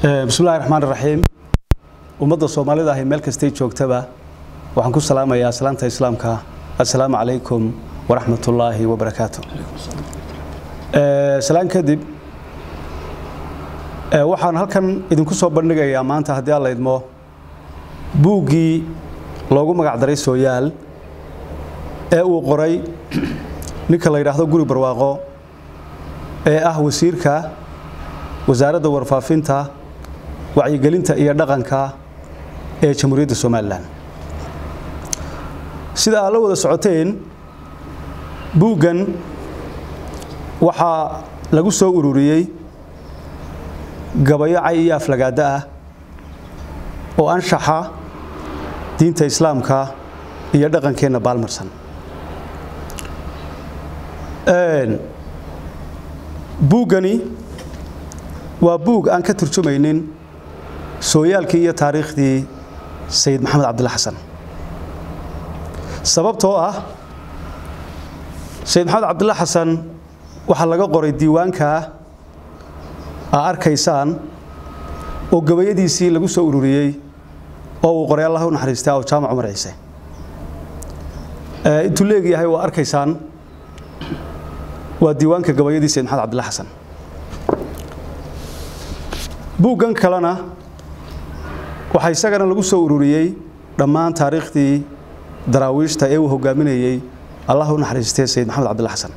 bismillahi raxmaan raxiim ummadda soomaalida ahi meel kastay joogtaba waxaan ku salaamayaa salaanta islaamka assalaamu calaykum waraxmatullaahi wabarakaatu salaan kadib waxaan halkan idinku soo bandhigayaa maanta haddii alla idmo buuggii loogu magacdaray sooyaal ee uu qoray ninka la yidhaahdo guri barwaaqo ee ah wasiirka wasaaradda warfaafinta wacyigelinta iyo dhaqanka ee jamhuuriyadda somalilan sida aad la wada socoteen buuggan waxaa lagu soo ururiyey gabayo cay iyo aflagaado ah oo anshaxa diinta islaamka iyo dhaqankeenna baalmarsan buuggani waa buug aan ka turjumaynin sooyaalkii iyo taariikhdii sayid maxamed cabdilla xasan sababtoo ah sayid maxamed cabdilla xasan waxaa laga qoray diiwaankaa aa arkaysaan oo gabayadiisii lagu soo ururiyey oo uu qoray allah u naxariistay aw jaamac cumar ciise intuu leegyahay waa arkaysaan waa diiwaanka gabayadii sayid maxamed cabdilla xasan buuggan kalena waxaa isagana lagu soo ururiyey dhammaan taariikhdii daraawiishta ee uu hogaaminayey allah u naxariistay sayid maxamed cabdilla xasan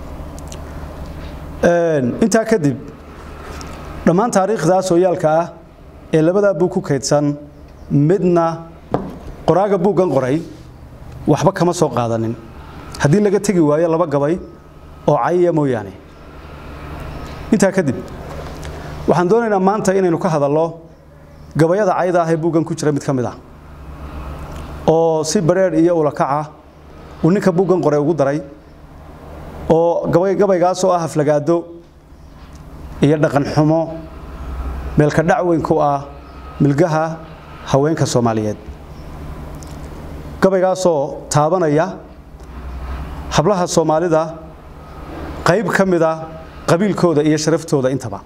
intaa kadib dhammaan taariikhdaa sooyaalka ah ee labadaa buug ku kaydsan midna qoraaga buuggan qoray waxba kama soo qaadanin haddii laga tegi waayo laba gabay oo cayya mooyaane intaa kadib waxaan doonaynaa maanta inaynu ka hadallo gabayada cayda ah ee buuggan ku jira mid ka mid ah oo si bareedh iyo ulakaca uu ninka buuggan qoray ugu daray oo gabaygaasoo ah aflagaado iyo dhaqan xumo meelka dhacweyn ku ah milgaha haweenka soomaaliyeed gabaygaasoo taabanaya hablaha soomaalida qayb ka mida qabiilkooda iyo sharaftooda intaba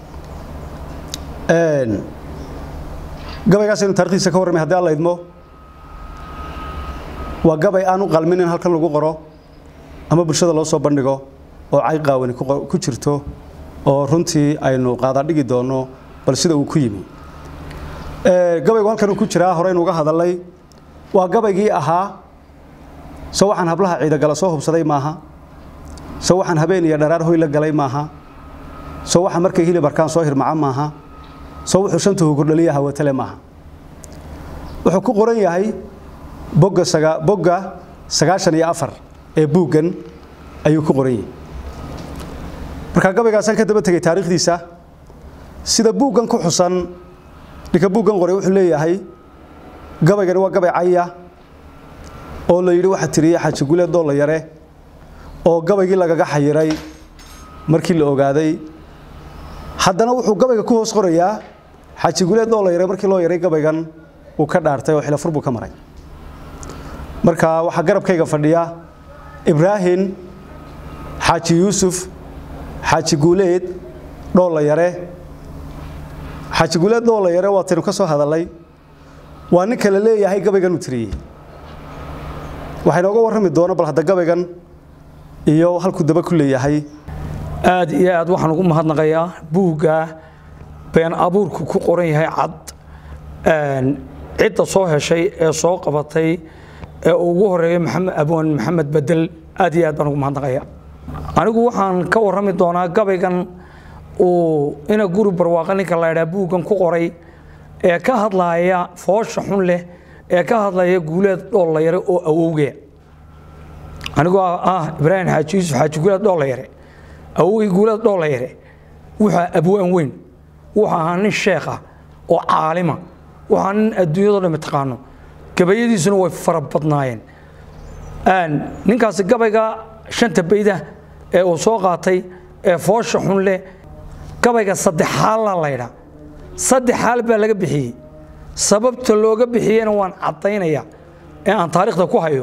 gabaygaas aynu taarikhdiisa ka warramay haddi alla idmo waa gabay aan u qalmin in halkan lagu qoro ama bulshada loo soo bandhigo oo cay qaawani ku jirto oo runtii aynu qaadadhigi doonno bal sida uu ku yimi gabaygu halkan uu ku jiraa horeynu uga hadalnay waa gabaygii ahaa so waxaan hablaha ciidagala soo hubsaday maaha so waxaan habeen iyo dharaar hoy la galay maaha so waxaan markay hilib arkaan soo hirmaca maaha so wuxuu shanta hugurdhaliya hawatale maaha wuxuu ku qoran yahay bogga bogga sagaashan iyo afar ee buuggan ayuu ku qoran yahay markaa gabaygaasaan ka daba tegay taariikhdiisa sida buuggan ku xusan ninka buuggan qoray wuxuu leeyahay gabaygani waa gabay caya oo la yidhi waxaa tiriyey xaaji guleed doolla yare oo gabaygii lagaga xayiray markii la ogaaday haddana wuxuu gabayga ku hoos qorayaa xaaji guleed doolla yare markii loo yaray gabaygan uu ka dhaartay oo xilafur buu ka maray marka waxaa garabkayga fadhiya ibraahim xaaji yuusuf xaaji guuleed dhoolla yare xaaji guuleed dhoolla yare waataynu ka soo hadalnay waa ninka la leeyahay gabaygan uu tiriyey waxaa inooga warrami doona bal hadda gabaygan iyo halkuu daba ku leeyahay aad iyo aad waxaan ugu mahadnaqayaa buugga been abuurku ku qoran yahay cad cidda soo heshay ee soo qabatay ee ugu horeeyay maxamed abwan maxamed bedel aad iyo aad baan ugu mahadnaqayaa anigu waxaan ka warrami doonaa gabaygan uu ina guri barwaaqa ninka la ydhaa buuggan ku qoray ee ka hadlaaya foosha xun leh ee ka hadlaya guuleed dhoolla-yare oo awowgee anigoo ah ibraahim xaaji yuusuf xaaji guuleed dhoolla-yare awowgii guuleed dhoolla-yare wuxuu abwaan weyn wuxuu ahaa nin sheekha oo caalima wuxuu ahaa nin adduunyado dhan taqaano gabayadiisuna way fara badnaayeen ninkaasi gabayga shanta bayda ee uu soo qaatay ee foosha xun leh gabayga saddexaalla laydhaa saddex xaal baa laga bixiyey sababta looga bixiyena waan caddaynaya ee aan taariikhda ku hayo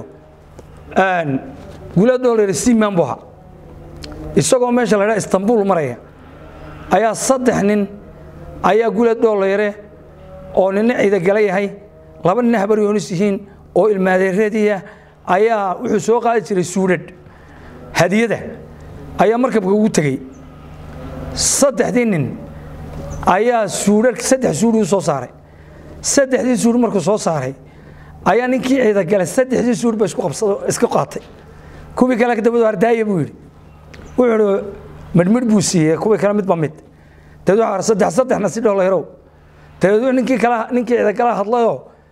guulaad doolar siman buu ahaa isagoo meesha la ydhaa istanbul maraya ayaa saddex nin ayaa guleed dhoollayre oo nina ciidagala yahay laba nina habaryoonis yihiin oo ilmaadeereediya ayaa wuxuu soo qaadi jiray suudhadh hadiyada ayaa markabka ugu tegey saddexdii nin ayaa suudhadh saddex suudhi u soo saaray saddexdii suudh markuu soo saaray ayaa ninkii ciidagale saddexdii suudh ba isku qabsado iska qaatay kuwii kale dabadu ardaaya buu yidhi wuxuu idhi midhmidh buu siiyey kuwii kale midba mid dabeed waxaa saddex saddexna si dhoollayrow dabeed ninkii kala ninkii ciidagala hadlayoo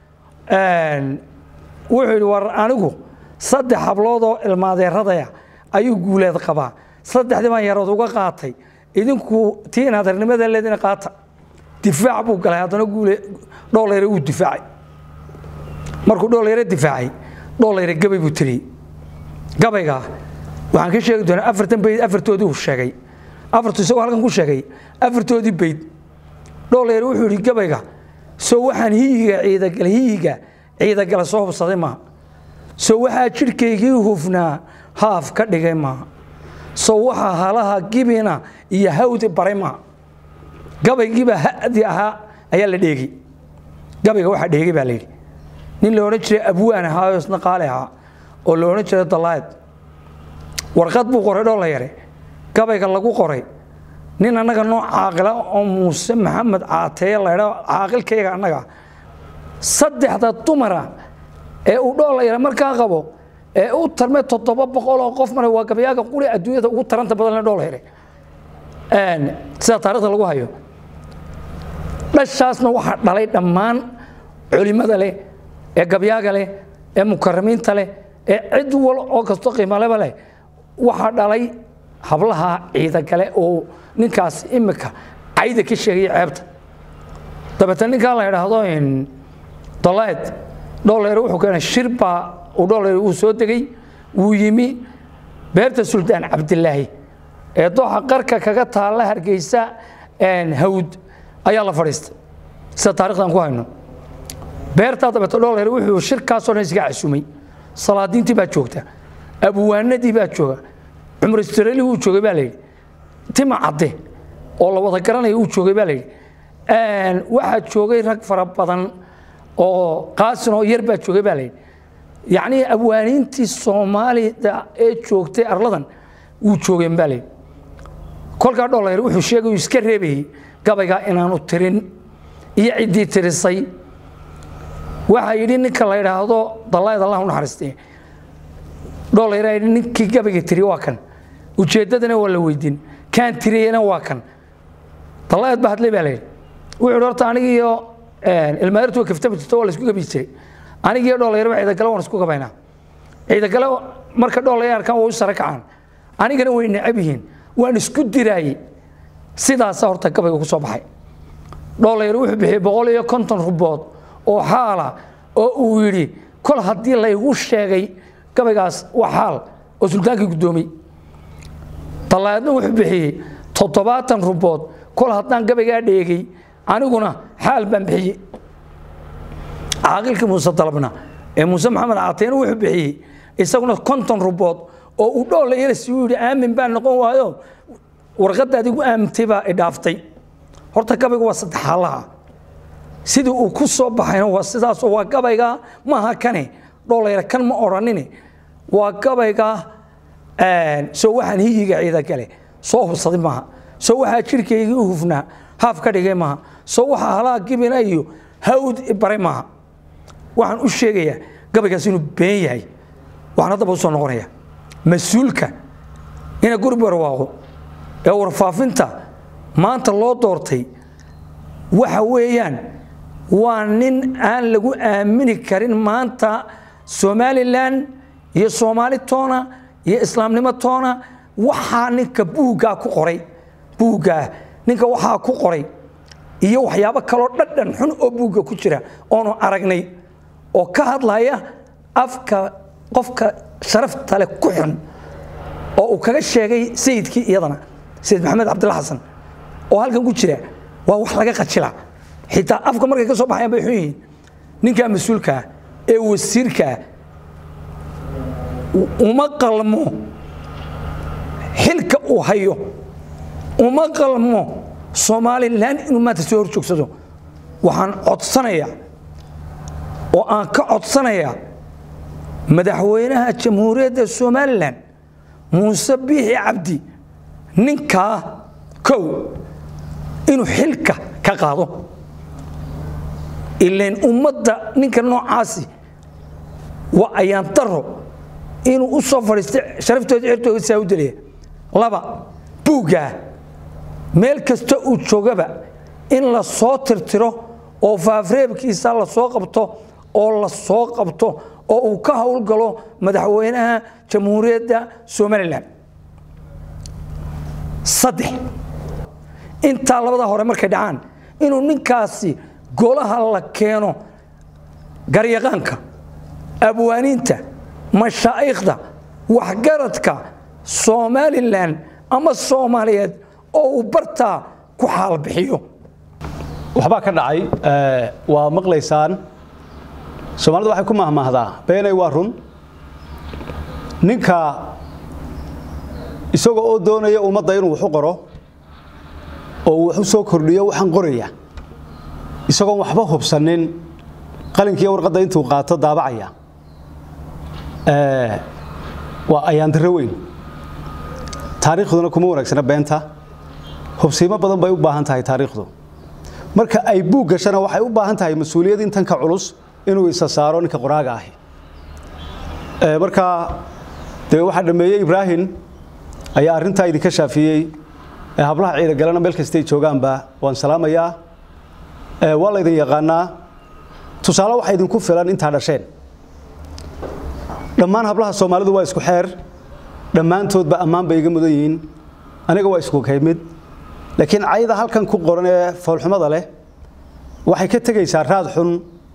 wuxuu yidhi war anigu saddex habloodoo ilmaadeeradaya ayuu guuleed qabaa saddexdii baan yarood uga qaatay idinku tii inaadarnimada leedina qaata difaac buu galay haddana guule dhoollayre uu difaacay markuu dhoollayre difaacay dhoollayre gabay buu tiriyey gabayga waxaan ka sheegi doonaa afartan bayd afartoodii uu sheegay afartu isagoo halkan ku sheegay afartoodii bayd dhoollayre wuxuu yidhi gabayga soo waxaan hiyiga ciidagala hiyiga ciidagala soo hubsaday maaha soo waxaa jidhkaygii hufnaa haaf ka dhigay maaha soo waxaa halaha gibina iyo hawdi baray maaha gabaygiibaa hadi ahaa ayaa la dheegi gabayga waxaa dheegay baa layidhi nin la odhan jiray abwaan ahaa oo isna qaali ahaa oo la odhan jiray dalaayad warqad buu qoray dhoolla yare gabayga lagu qoray nin annaga noo caaqila oo muuse maxamed caateeye laydha caaqilkayga annaga saddexda dumara ee uu dhoolla yare markaa qabo ee u tarmay toddoba boqol oo qof mara waa gabayaaga quri adduunyada ugu taranta badan dhoolla yare sida taarikhda lagu hayo dhashaasna waxaa dhalay dhammaan culimada leh ee gabyaaga leh ee mukaramiinta leh ee cid wal oo kasto qiimaleba leh waxaa dhalay hablaha ciidagale oo ninkaas imika cayda ka sheegaya ceebta dabeetna ninkaa la idhaahdo dalayd dhooleyre wuxuu keenay shir baa uu dhooleyre uu soo degay wuu yimi beerta suldaan cabdilaahi ee dooxa qarka kaga taalla hargeysa hawd ayaa la fadhiistay sida taarikhdan ku hayno beertaa dabeeto dhooleyre wuxuu shirkaasoo dhan isga casumay salaadiintii baa joogta abuwaanadii bar jooga cumar istareli uu joogay baa layidhi tima cadde oo la wada garanaya uu joogay baa layidhi waxaa joogay rag fara badan oo qaasin oo yar baa joogay baa layidhi yacnii abwaaniintii soomaalida ee joogtay arladan wuu joogeen baa layidhi kolkaa dholayr wuxuu sheegay uu iska reebayey gabaygaa inaanu tirin iyo ciddii tirisay waxaa yidhi ninka la yidhaahdo dallayd allah u naxariistay dholayraa yidhi ninkii gabayga tiri waa kan ujeeddadana waa la weydiin kaan tiriyena waa kan dallayd baa hadlay baa la yidhi wuxuu yidhi horta anigiiyo ilmaadartu way kaftami jirto waa la isku gabi jiray anigiiyo dholayarba ciidagale waan isku gabaynaa ciidagale marka dhoolaya arkaan waa u sare kacaan anigana way necab yihiin waan isku diraayey sidaasaa horta gabayga ku soo baxay dholayar wuxuu bixiyey boqol iyo konton rubood oo xaala oo uu yidhi kol haddii laygu sheegay gabaygaas waa xaal oo sultaankii guddoomiyey dallaayadna wuxuu bixiyey toddobaatan rubood kol haddaan gabaygaa dheegay aniguna xaal baan bixiyey caaqilkii muuse dalabna ee muuse maxamed caateyna wuxuu bixiyey isaguna konton rubood oo uu dhoolayarasi uu yidhi aamin baan noqon waayo warqadda adigu aamintay baa idhaaftay horta gabayga waa saddex xaalaha sidii uu ku soo baxayna waa sidaasoo waa gabayga maaha kane dholayra kan ma odhanine waa gabayga soo waxaan hiyiga ciida gale soo hubsaday maaha soo waxaa jirkaygii u hufnaa haaf ka dhigay maaha soo waxaa halaa gibina iyo hawd baray maaha waxaan u sheegayaa gabaygaas inuu been yahay waxaan haddaba u soo noqonaya mas-uulka ina guri barwaaqo ee warfaafinta maanta loo doortay waxa weeyaan waa nin aan lagu aamini karin maanta somalilan iyo soomaali toona iyo islaamnimo toona waxaa ninka buuggaa ku qoray buuggaa ninka waxaa ku qoray iyo waxyaabo kaloo dhadhan xun oo buugga ku jira oonu aragnay oo ka hadlaya afka qofka sharafta leh ku xun oo uu kaga sheegay sayidkii iyadana sayid maxamed cabdilla xasan oo halkan ku jira waa wax laga qajila xitaa afka markay ka soo baxayaan bay xun yihiin ninkaa mas-uulkaa ee wasiirkaa uma qalmo xilka uu hayo uma qalmo somalilan inuu maanta soo horjoogsado waxaan codsanayaa oo aan ka codsanayaa madaxweynaha jamhuuriyadda somalilan muuse biixi cabdi ninkaa kow inuu xilka ka qaado ilain ummadda ninka noocaasi waa ayaan daro inuu u soo fadhiistay sharaftooda cirtooda saa u delaya laba buuggaa meel kasta uu joogaba in la soo tirtiro oo faafreebkiisa la soo qabto oo la soo qabto oo uu ka howlgalo madaxweynaha jamhuuriyadda somalilan saddex intaa labada hore markay dhacaan inuu ninkaasi golaha la keeno garyaqaanka abwaaniinta mashaa'ikhda waxgaradka somalilan ama soomaaliyeed oo uu bartaa ku xaalbixiyo waxbaa ka dhacay waa maqlaysaan soomaalidu waxay ku mahmaahdaa beenay waa run ninka isagoo oo doonaya ummadda inuu wax u qoro oo uu wax u soo kordhiyo waxaan qoraya isagoon waxba hubsanin qalinkiiyo warqadda intuu qaato daabacaya waa ayaandaro weyn taariikhduna kuma wanaagsana beenta hubsiimo badan bay u baahan tahay taariikhdu marka ay buug gashana waxay u baahan tahay mas-uuliyad intan ka culus inuu isa saaro ninka qoraaga ahi marka dee waxaa dhameeyey ibraahim ayaa arrintaa idinka shaafiyey hablaha ciidagalana meel kastay joogaanba waan salaamayaa waa laydin yaqaanaa tusaale waxaa idinku filan intaa dhasheen dhammaan hablaha soomaalidu waa isku xeer dhammaantoodba ammaan bay iga mudan yihiin aniga waa isku kaymid laakiin cayda halkan ku qoran ee foolxumada leh waxay ka tegaysaa raad xun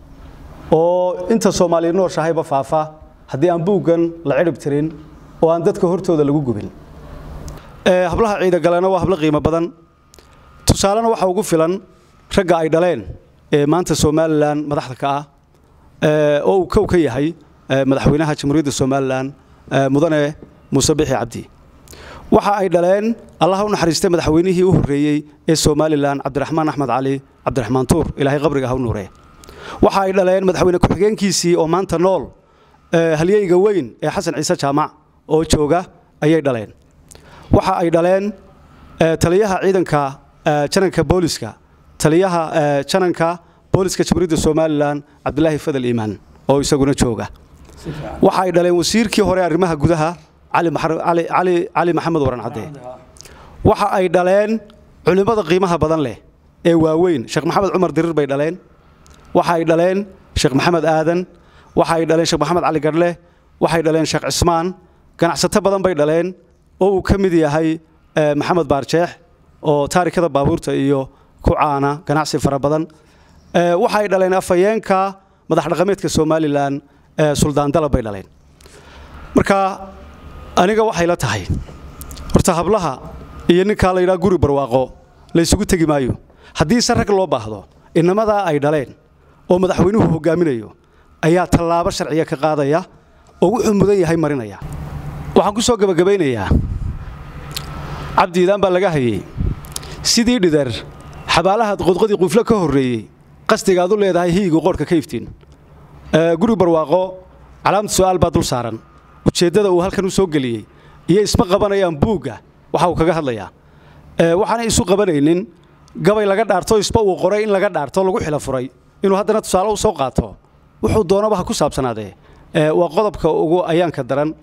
oo inta soomaaliya nooshahayba faafa haddii aan buuggan la cidhib tirin oo aan dadka hortooda lagu gubin hablaha ciidagalena waa hablo qiimo badan tusaalena waxaa ugu filan ragga ay dhaleen ee maanta somalilan madaxda ka ah oo uu kow ka yahay madaxweynaha jamhuuriyadda somalilan mudane muuse bixi cabdi waxa ay dhaleen allah u naxariistay madaxweynihii u horreeyey ee somalilan cabdiraxmaan axmed cali cabdiraxmaan tuur ilaahay qabriga ha u nuuree waxa ay dhaleen madaxweyne ku-xigeenkiisii oo maanta nool halyeyga weyn ee xasan ciise jaamac oo jooga ayay dhaleen waxa ay dhaleen taliyaha ciidanka jananka booliska taliyaha jananka booliska jamhuuriyadda somalilan cabdilaahi fadal iimaan oo isaguna jooga waxa ay dhaleen wasiirkii hore arrimaha gudaha cali maxamed waran cadde waxa ay dhaleen culimmada qiimaha badan leh ee waaweyn sheekh maxamed cumar dirir bay dhaleen waxa ay dhaleen sheekh maxamed aadan waxa ay dhaleen sheekh maxamed cali gadhle waxay dhaleen sheekh cismaan ganacsato badan bay dhaleen oo uu ka mid yahay maxamed baarjeex oo taarikada baabuurta iyo ku caana ganacsi fara badan waxa ay dhaleen afhayeenka madax dhaqameedka somalilan suldaan dalab bay dhaleen marka aniga waxay la tahay horta hablaha iyo ninkaa la yidhaha guri barwaaqo la ysugu tegi maayo haddii se rag loo baahdo inamadaa ay dhaleen oo madaxweynuhu hogaaminayo ayaa tallaabo sharciya ka qaadaya oo wuxuu mudan yahay marinaya waxaan ku soo gebagabaynayaa cabdiidaan baa laga hayey sidii dhidar xabaalahaad qodqodii quflo ka horreeyey qasdigaad u leedahay hiyigu qoorhka ka iftiin guri barwaaqo calaamad su'aal baa dul saaran ujeeddada uu halkan u soo geliyey iyo isma qabanayaan buugga waxa uu kaga hadlayaa waxaanay isu qabanaynin gabay laga dhaarto isba uu qoray in laga dhaarto lagu xilo furay inuu haddana tusaale u soo qaato wuxuu doonaba ha ku saabsanaadee waa qodobka ugu ayaanka daran